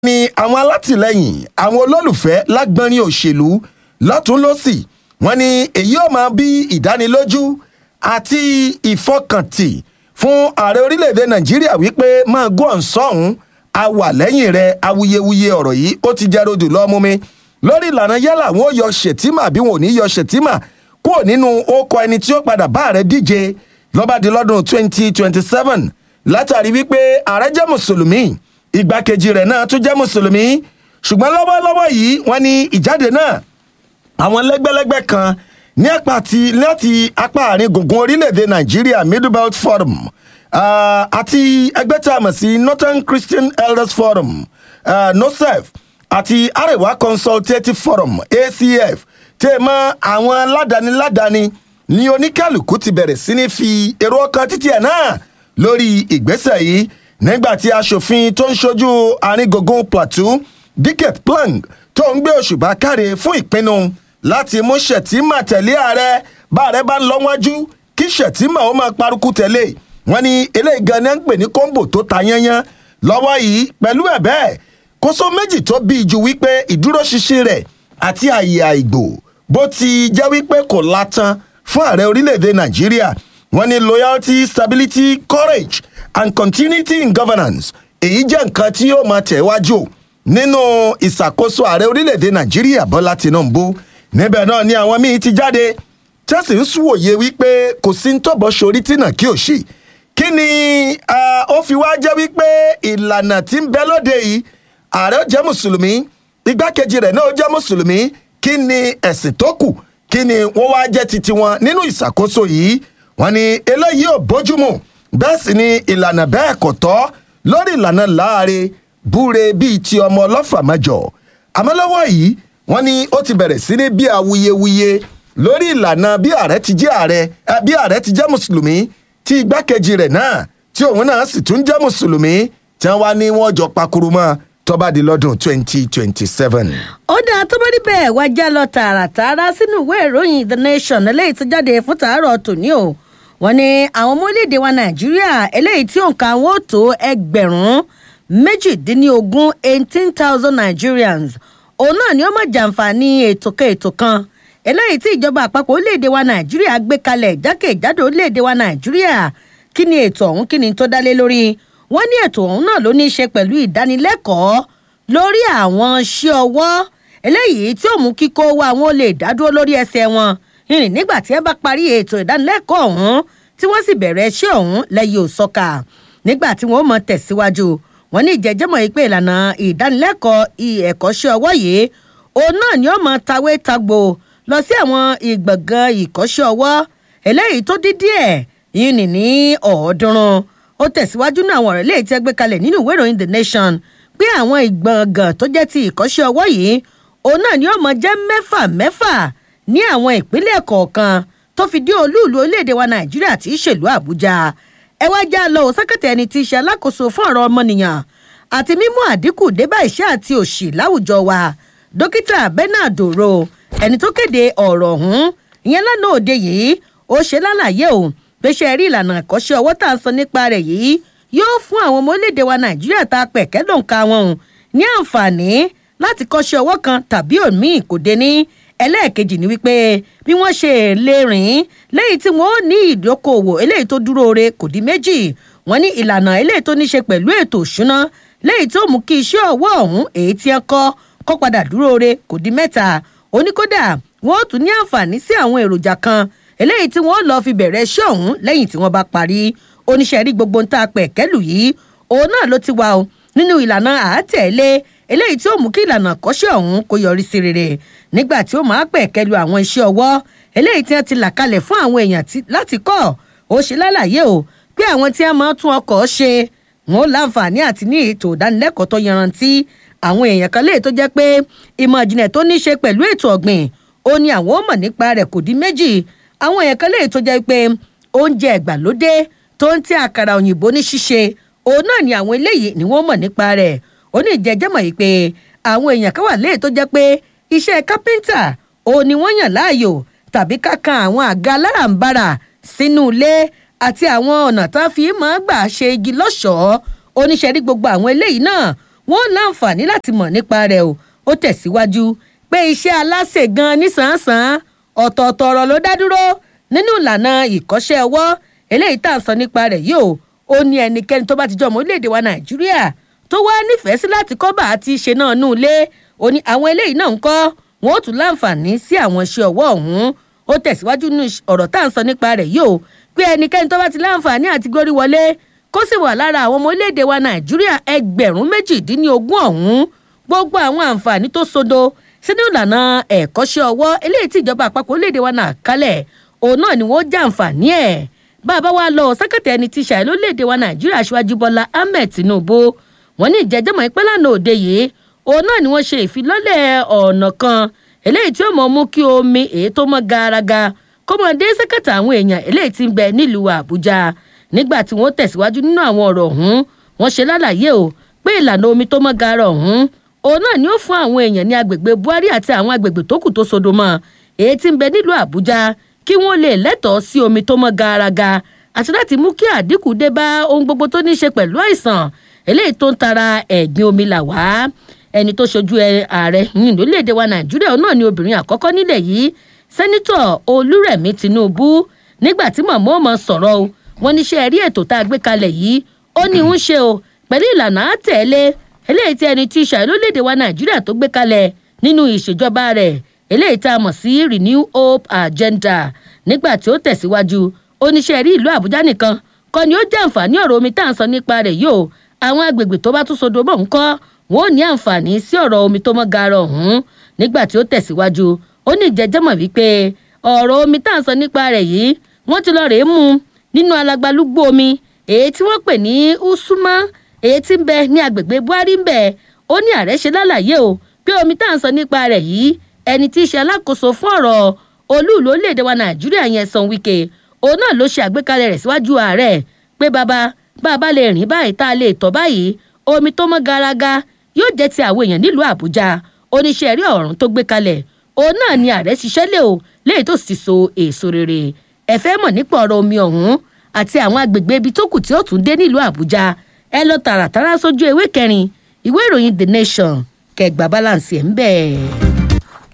ni àwọn alátìlẹyìn àwọn olólùfẹ́ lágbọ́nrin òṣèlú lọ́tún lọ́sì wọ́n ní èyí ò máa bí ìdánilójú àti ìfọkàntì fún ààrẹ orílẹ̀-èdè nàìjíríà wípé máa gún ọ̀nsọ́hún a wà lẹ́yìn rẹ̀ awuyewuye ọ̀rọ̀ yìí ó ti jẹ́ rodò lọ́mú mi lórí ìlànà yálà wọn ò yọ ṣètìmà bí wọn ò ní yọ ṣètìmà kúrò nínú ókọ ẹni tí ó padà bá ààrẹ díje lọ́ba di lọ́dún 2027 látàrí wípé ààrẹ jẹ́ mùsùlùmí igbákejì rẹ̀ náà tún jẹ́ mùsùlùmí ṣùgbọ́n lọ́wọ́lọ́wọ́ yìí wọ́n ní ìjáde náà àwọn lẹ́gbẹ́lẹ́gbẹ́ kan ní apá ti láti apá àárín gbùngbùn orílẹ̀-èdè nàìjíríà middle belt forum uh, àti ẹgbẹ́ tí a mọ̀ sí northern christian elders forum uh, nosef àti arewa consultative forum acf tẹ́ ẹ mọ́ àwọn ládàáni-ládàáni ní oníkàlùkù ti bẹ̀rẹ̀ sí ní fi èrò ọkàn títí ẹ̀ náà lórí ìgbésẹ̀ yìí nígbà tí aṣòfin tó ń ṣojú àárín gbùngbùn plateau dicket plank tó ń gbé òṣùbà káre fún ìpinnu láti mú ṣètìmà tẹ̀lé ààrẹ bá ààrẹ bá ń lọ wájú kí ṣètìmà ó máa parukú tẹ̀lé wọn ni eléyìí gan ni à ń pè ní kóńbò tó ta yányán lọ́wọ́ yìí pẹ̀lú ẹ̀ bẹ́ẹ̀ kóso méjì tó bí ju wípé ìdúróṣinṣin rẹ̀ àti àyè àìgbò bó ti jẹ́ wípé kò látàn fún ààrẹ orílẹ̀-èdè nàìjíríà wọn ni loyalty stability courage and continuity in governance èyí jẹ́ nǹkan tí yóò máa tẹ̀ wájú nínú ìṣàkóso ààrẹ orílẹ̀-èdè nàìjíríà bọ́lá tinubu níbẹ̀ náà ni àwọn míín ti jáde tẹ́sí ń súwòye wípé kò sí ń tọ́bọ̀ sórí tìǹà kí ò ṣì kí ni ó fi wá jẹ́ wípé ìlànà tí ń bẹ lóde yìí ààrẹ ó jẹ́ mùsùlùmí igbákejì rẹ̀ náà ó jẹ́ mùsùlùmí kí ni ẹ̀sìn tó kù kí ni wọ́n wá jẹ́ titi wọn nínú ìṣàkóso yìí wọ́n ní eléyìí ò bójúmu bẹ́ẹ̀ sì ni ìlànà bẹ́ẹ̀ kò tọ́ lórí ìlànà láàrin búre bíi ti ọmọ ọlọ́fà mẹ́jọ àmọ́ lọ́wọ́ yìí wọ́n ní ó ti bẹ̀rẹ̀ sí ní bí awuyewuye lórí ìlànà bí ààrẹ ti jẹ́ ààrẹ bí ààrẹ ti jẹ́ mùsùlùmí tí igbákejì rẹ̀ náà tí òun náà sì tún jẹ́ mùsùlùmí tí wọ́n wá ní wọ́n jọ pakuru mọ́ tọ́ba di lọ́dún twenty twenty seven. ó dáa tó bá rí bẹ́ẹ̀ wá já lọ tààràtààrà sínú ìwé ìròyìn the nation eléyìí tó jáde fún tàárọ̀ tòní o wọ́n ní àwọn ọmọ orílẹ̀-èdè wa nàìjíríà eléyìí tí òǹkà wọn ò tó ẹgbẹ̀rún méjìdínlógún eighteen thousand nigerians òun náà ni ó máa jàǹfààní ètò kan ètò kan eléyìí tí ìjọba àpapọ̀ orílẹ̀-èdè wa nàìjíríà gbé kalẹ̀ jákèjádò orílẹ̀-èdè wa nàìjíríà kí ni ètò ọ̀hún kí ni tó dálé lórí wọ́n ní ètò ọ̀hún náà ló ní í ṣe pẹ̀lú ìdánilẹ́kọ̀ọ́ lórí àwọn iṣẹ́ ọwọ́ eléyìí tí ó mú kíkó wa wọn lè dádúró lórí ẹsẹ̀ wọn ìrìn nígbà tí ẹ bá parí ètò ìdánilẹ́kọ̀ọ́ ọ̀hún tí wọ́n sì bẹ̀rẹ̀ iṣẹ́ ọ̀hún lẹ́yìn òsọ́kà nígbà tí wọ́n mọ̀ tẹ̀síwájú wọn ní ìjẹ́jẹ́mọ̀ yìí pé ìlànà ìdánilẹ́kọ̀ọ́ ẹ̀kọ́ṣẹ́ ọwọ́ yìí òun náà ni ó mọ tawé tagbo lọ sí àwọn ìgbọ̀ngàn ìkọ́ṣẹ́ ọwọ́ eléyìí tó dín díẹ̀ yìí nì ní ọ̀ọ́dúnrún ó tẹ̀síwájú náà àwọn ọ̀rẹ́ léyìí tí ẹ gbé kalẹ̀ nínú ìwé ìròyìn the nation pé àwọn ìgbọ̀ngàn tó jẹ́ ti ìkọ́ṣẹ́ ọwọ́ yìí òun náà ni ó mọ jẹ́ mẹ́fà mẹ́fà ní àwọn ìpínlẹ̀ kọ̀ọ̀kan tó fi dé olúùlú orílẹ̀-èdè wa nàìjíríà tí í ṣèlú àbújá ẹ wá já lọ òsákàtà ẹni tí í ṣe alákòóso fún ọ̀rọ̀ ọmọnìyàn àti mímú àdínkù débà iṣẹ́ àti òṣì láwùjọ wa dókítà bernard oro ẹni tó kéde ọ̀rọ̀ ọ̀hún ìyẹn lánàá òde yìí ó ṣe lálàyé o pé ṣe rí ìlànà àkọ́ṣe ọwọ́ tá à ń sọ nípa rẹ̀ yìí yóò fún àwọn ọmọ orílẹ̀-èdè wa nàìjíríà tá a pẹ̀kẹ́ lòǹkà wọn o ní àǹfààní láti kọ́ṣe ọwọ́ kan tàbí òmíì kò dé ní ẹlẹ́ẹ̀kejì ni wípé bí wọ́n ṣe lè rìn lẹ́yìn tí wọ́n ní ìdókòwò eléyìí tó dúró re kò di méjì wọ́n ní ìlànà eléyìí tó ní ṣe pẹ̀lú ètò òṣùná lẹ́yìn tó mú kí iṣẹ́ ọwọ́ ọ̀hún èyí tí wọ́n kọ́ kọ́ padà dúró re kò di mẹ́ta oníkódà wọ́n tún ní àǹfààní sí àwọn èròjà kan eléyìí tí wọ́n lọ́ọ́ fi bẹ̀rẹ̀ iṣẹ́ ọ̀hún lẹ́yìn tí wọ́n bá parí oníṣẹ́ rí gbogbo ń ta pẹ̀kẹ́lù yìí òun náà ló ti wà o nínú ìlànà àátẹ̀lé eléyìí tí ó mú kí ìlànà àkọ́ṣẹ́ ọ̀hún kó yọrí sí rere nígbà tí ó máa pẹ̀kẹ́lu àwọn iṣẹ́ ọwọ́ eléyìí tí wọ́n ti là kalẹ̀ fún àwọn èèyàn láti kọ́ ó ṣe lálàyé o pé àwọn tí wọ́n máa tún ọkọ̀ ṣe wọn ó láǹfààní àti ní ètò ìdánilẹ́kọ̀ọ́ tó yanrantí àwọn èèyàn kan léè tó jẹ́ pé ìmọ̀ ìjìnlẹ̀ tó ní ṣe pẹ̀lú ètò ọ̀gbìn ó ní àwọn ó mọ̀ nípa rẹ̀ kò dín méjì àwọn èèyàn kan léè tó jẹ́ pé oúnjẹ ìgbàlódé tó ń tẹ àkàrà òyìnbó ní ṣíṣe òun náà ni àwọn eléyìí ni wọ́n mọ̀ nípa rẹ̀ ó ní ìjẹ́jẹ́mọ̀ yìí pé àwọn èèyàn kan wà léè tó jẹ́ pé iṣẹ́ kápẹ́ńtà òun ni wọ́n yàn láàyò tàbí kákan àwọn àga alárànbarà sínú ilé àti àwọn ọ̀nà tá a fi máa gbà ṣe igi lọ́ṣọ̀ọ́ oníṣẹ́rí gbogbo àwọn eléyìí náà wọn ò láǹfààní láti mọ̀ nípa rẹ̀ o ó tẹ̀síwájú pé iṣẹ́ aláṣẹ gan nísànsán ọ̀tọ̀ọ̀tọ̀ ọ̀rọ̀ ló dá dúró nínú ìlànà ìkọ́ṣẹ́ ọwọ́ eléyìí tá à ń sọ nípa rẹ̀ yìí o ó ní ẹnikẹ́ni tó bá ti jọ ọmọ orílẹ̀-èdè wa nàìjíríà tó wá nífẹ̀ẹ́ sí láti kọ́ bá àti ṣe náà nù ilé ó ní àwọn eléyìí náà ń kọ́ wọn ó tún láǹfààní sí àwọn iṣẹ́ ọwọ́ ọ̀hún ó tẹ̀síwájú nínú ọ̀rọ̀ tá à ń sọ nípa rẹ̀ yìí o pé ẹnikẹ́ni tó bá ti láǹfààní àti gbórí wọlé kó sì wà lára àwọn ọmọ orílẹ̀-èdè wa nàìjíríà ẹgbẹ̀rún méjìdínlógún ọ̀hún gbogbo àwọn àǹfààní tó sodo sínú ìlànà ẹ̀kọ́ṣẹ́ ọwọ́ eléyìí tí ìjọba àpapọ̀ orílẹ̀-èdè wa náà kalẹ̀ òun náà ni wọ́n jàǹfààní ẹ̀ bàbá wa lọ sẹ́kẹ̀tẹ̀ ẹni tí ṣàì lórílẹ̀-èdè wa nàìjíríà aṣíwájú bọ́lá ahmed tinubu wọ́n ní ìjẹ́jẹ́mọ̀ ìpẹ́ lánàá òde yìí òun náà ni wọ́n ṣe ìfilọ́lẹ̀ ọ̀nà kan eléyìí tí ó mọ̀ mú kí omi èyí tó mọ́ garaga kó mọ̀ dé sẹ́kẹ̀tẹ̀ àwọn èèyàn eléyìí tí ń bẹ nílùú àbújá nígbà tí wọ́n tẹ̀síwájú nínú àwọn ọ̀rọ̀ ọ̀hún wọ́n ṣe lálàyé o pé ìlànà omi tó mọ́ gara ọ̀hún òun náà ni ó fún àwọn èèyàn ní agbègbè buhari àti àwọn agbègbè tó kù tó sodo mọ́ èyí tí ń bẹ nílùú àbújá kí wọ́n lè lẹ́tọ̀ọ́ sí omi tó mọ́ garaga àti láti mú kí àdínkù dé bá ohun gbogbo tó ní í ṣe pẹ̀lú àìsàn eléyìí tó ń tara ẹ̀gbin omi là wá ẹni tó ṣojú ààrẹ yìí lórílẹ̀‐èdè wa nàìjíríà náà ni obìnrin àkọ́kọ́ nílẹ̀ yìí sẹ́nitọ̀ olúrẹ̀mí tinubu nígbà tí mọ̀mọ́ mọ̀ sọ̀rọ̀ o wọ́n ní ṣe ẹ̀rí ètò tá a gbé kalẹ̀ yìí ó ní ń ṣe o pẹ̀lú ìlànà àtẹ̀lé eléyìí tí ẹni tí í ṣàì lórílẹ̀‐èdè wa nàìjíríà tó gbé kalẹ̀ nínú ìṣèjọba rẹ̀ eléyìí tá a mọ̀ sí renew hope agenda nígbà tí ó tẹ̀síwájú oníṣẹ́ rí ìlú àbújá nìkan kọ́ ni ó jẹ́ àǹfààní ọ̀rọ̀ omi tá à ń sọ nípa rẹ̀ yìí o àwọn agbègbè tó bá tún sodo mọ́ ń kọ́ wọn ò ní àǹfààní sí ọ̀rọ̀ omi tó mọ́ gaara ọ̀hún nígbà tí ó tẹ̀síwájú ó ní ìjẹ́jẹ́mọ̀ wípé ọ̀rọ̀ omi tá à ń sọ nípa rẹ̀ yìí wọ́n ti lọ rèé mú nínú alagbalúgbó omi èyí tí wọ́n pè ní usuma èyí tí ń bẹ ní agbègbè buhari ń bẹ ó ní ààrẹ ṣe lálàyé o pé omi tá à ń sọ nípa rẹ̀ yìí ẹni tí í ṣe alákòóso fún ọ̀rọ̀ olúùlú orílẹ̀-èdè wa nàìjíríà yẹn san wike òun náà ló ṣe àgbékalẹ̀ rẹ̀ síwájú ààrẹ pé bàbá bàbá lè rìn báyìí tá a lè tọ́ báyìí omi tó mọ́ garaga yóò jẹ́ ti àwọn èèyàn nílùú àbújá oníṣẹ́ rí ọ̀run tó gbé kalẹ̀ òun náà ni ààrẹ ṣiṣẹ́ lé o léyìí tó sì so èso rere ẹ fẹ́ mọ̀ nípa ọ̀rọ̀ omi ọ̀hún àti àwọn agbègbè ibi tó kù tí ó tún dé nílùú àbújá ẹ lọ tààràtàrà sójú ewé kẹrin ìwé ìròyìn the nation kẹgbà balance ẹ̀ ń bẹ̀.